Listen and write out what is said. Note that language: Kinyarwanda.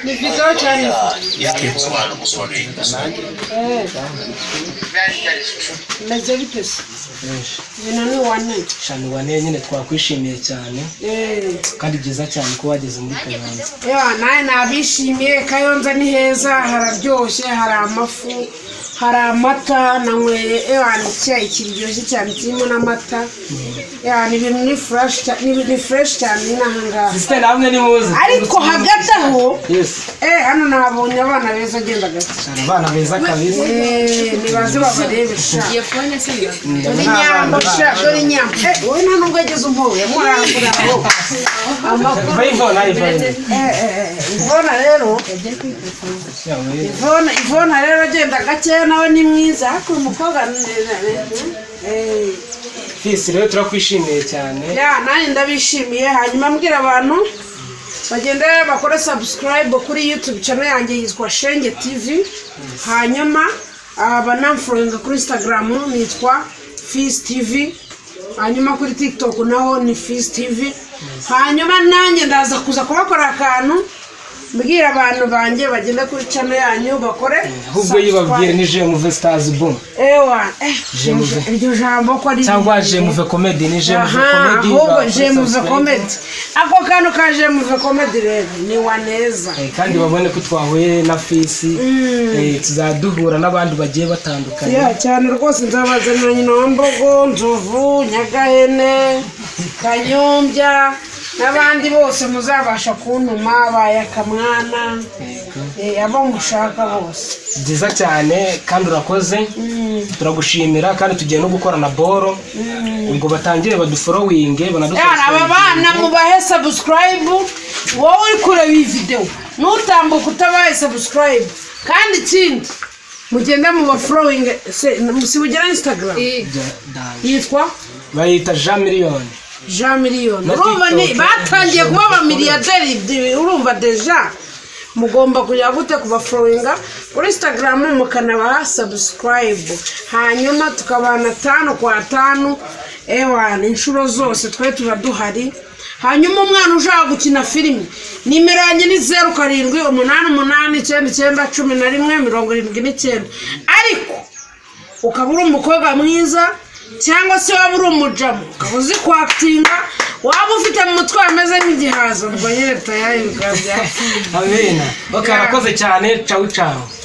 Ni vizuri cyane meze bite se ibintu ni wane shani wane nyine twakwishimiye cyane Eh, kandi byiza cyane ko wageze muri kayonza ya nawe nabishimiye kayonza ni heza hararyoshye hari amafu hari amata nanyweye ewa ni icyayi kiryoshye cyane kirimo n'amata ya ni ibintu ni fureshi cyane ni ibintu ni fureshi cyane ni aha ngaha sisiteri hamwe ni muze ariko hagati aho yesi eh hano nahabonye abana beza agenda gake shani abana beza kabisa Eh, nibaze babarebe sha Iyo fone se ni dore inyambo sha dore inyambo Eh, wowe nta nubwo yagize umpuwe murangura aho amakuru vayivona ayivona Eh, eh, eh, ivona rero ivona ivona rero agenda gakeya nawe ni mwiza ariko uyu mukobwa ni- ni- ni- eh, fisi rero turakwishimiye cyane ya nanjye ndabishimiye hanyuma mbwira abantu bagenda rero bakora subscribe kuri youtube channel yanjye yitwa shenge tv hanyuma ah, banamforinga kuri instagram nitwa fis tv hanyuma kuri tiktok naho ni fis tv hanyuma nanjye ndaza kuza kubakora akantu mbwira abantu banjye bagenda kuri channel yanyu bakore ahubwo yibabwiye subscribe. ni jemuve sitazi bumu ewa eh, Jemuve. iryo jambo ko ari cyangwa ribi. jemuve komedi ni jemuve Aha, komedi ahubwo bakora jemuve subscribe. komedi ako kantu ka jemuve komedi rero ni waneza Eh, kandi babone ko twahuye na fisi eh, tuzaduhura n'abandi bagiye batandukanye ya cyane rwose nzabazanira nyina wa mbogo nzovu nyagahene kanyombya n'abandi bose muzabasha kuntuma bayakamwana eh, abo mushaka bose byiza cyane kandi urakoze Mm. turagushimira kandi tugiye no gukora na boro ubwo batangire baduforowinge Yara, aba bana mubahe subscribe wowe uri kureba iyi videwo nutambuka utabaye subscribe kandi ikindi mugenda mu baforowingi sibugira instagram yitwa bayita jean miliyoni jean miliyoni Na urumva ni TikTok. batangiye kuba abamiliyaderi ibyo urumva deja mugomba kujya gute kubaforowinga kuri instagram mukanabaha subscribe hanyuma tukabana tanu kwa tanu ewa ni inshuro zose twari tuba duhari hanyuma umwana ushaka gukina filime nimero yanjye ni zeru karindwi umunani umunani icyenda icyenda cumi na rimwe mirongo irindwi n'icyenda ariko ukaba uri umukobwa mwiza cyangwa se waba uri umujamu ukaba uzi kwakitinga waba ufite mu mutwe wameze nk'igihaza ubwo nyine tayayi bikaba byapfuye amena bakarakoze cyane cawu cawu